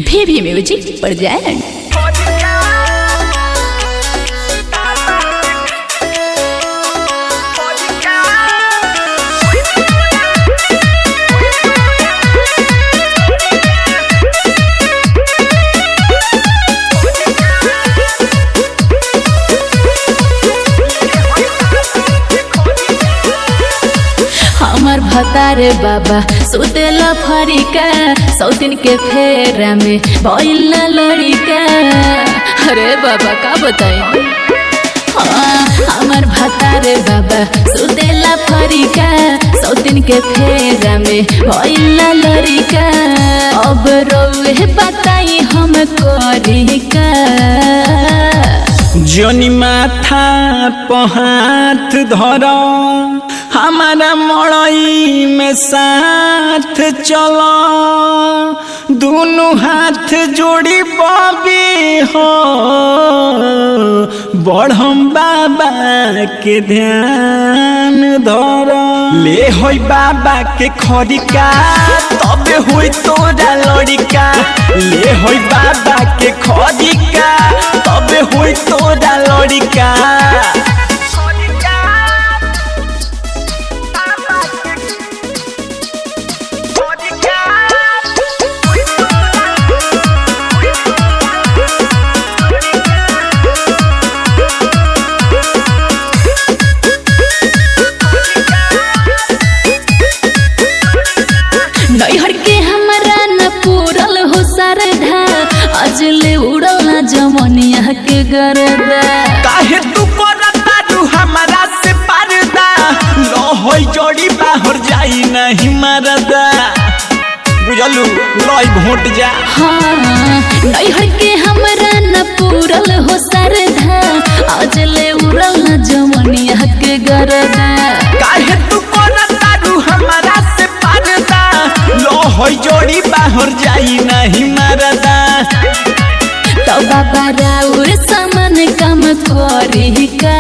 भी music present हमार भतारे बाबा सुतेला फरिका सौतिन के फेरा में भइल लड़िका अरे बाबा का बताई हाँ, हमार भतारे बाबा सुतेला फरिका सौतिन के फेरा में भइल लड़िका अब रोए बताई हम करिका जनी माथा पहाथ धर हमारा मड़ई में साथ चल दोनों हाथ जोड़ी बबी हो बढ़म बाबा के ध्यान धर ले होई बाबा के खरिका तबे होई तोरा लड़िका ले होई बाबा के खरिका तबे होई तोरा लड़िका नैहर के हमरा न पूरल हो सरधा अजले उड़ल न जमनिया के गरदा काहे तू करता तू हमारा से पर्दा लो होई जोड़ी बाहर जाई नहीं मरदा बुझलू लोई घोट जा हाँ नैहर के हमरा न पूरल हो सरधा अजले उड़ल न जमनिया के गरदा काहे तू करता तू हमारा से पर्दा लो होई जोड़ी बाहर जाई नहीं मरदा तो बाबा राउर सामान काम करी का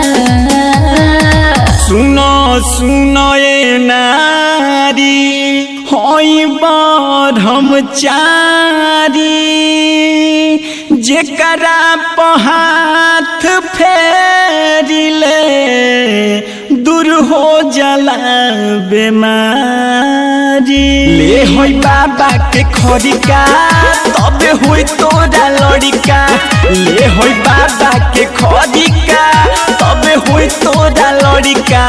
सुनो सुनो ए नारी होई ब्रह्मचारी जेकरा पहाथ फेरिले दूर हो जला बेमारी ले होई बाबा के खरिका तबे होई तोरा लड़िका ले होई बाबा के खरिका तबे होई तोरा लड़िका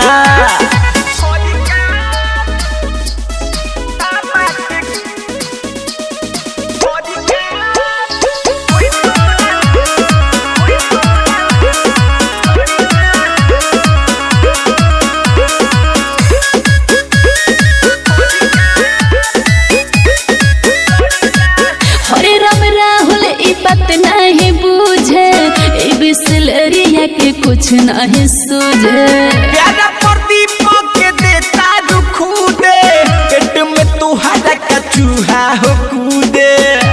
हरे राम राहुल ई बात नहीं बूझे ई बिसलरिया के कुछ नहीं सूझे प्यारा प्रदीप के देता दुखू दे पेट में तुहारा का चूहा हो कूदे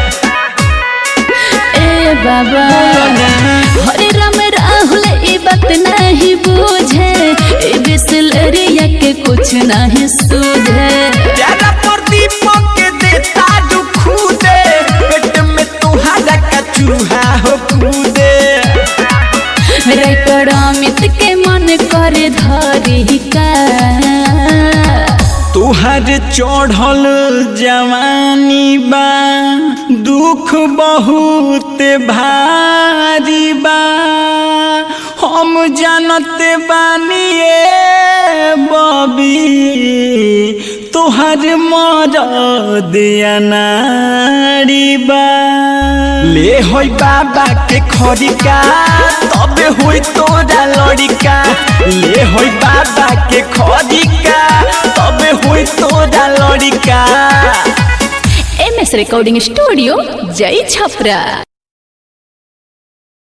ए बाबा हरे राम राहुल ई बात नहीं बूझे ई बिसलरिया के कुछ नहीं सूझे प्यारा प्रदीप के देता दुखू दे पेट में तुहारा का चूहा हो कूदे रेकड़ अमित के मन करे धरी का तुहर चढ़ल जवानी बा दुख बहुत भारी बा हम जानत बानिए बबी तुहर मरद अनारी बा ले होई बाबा के खरिका तबे होई तोरा लड़िका ले होई बाबा के खरिका तबे होई तोरा लड़िका एम एस रिकॉर्डिंग स्टूडियो जय छपरा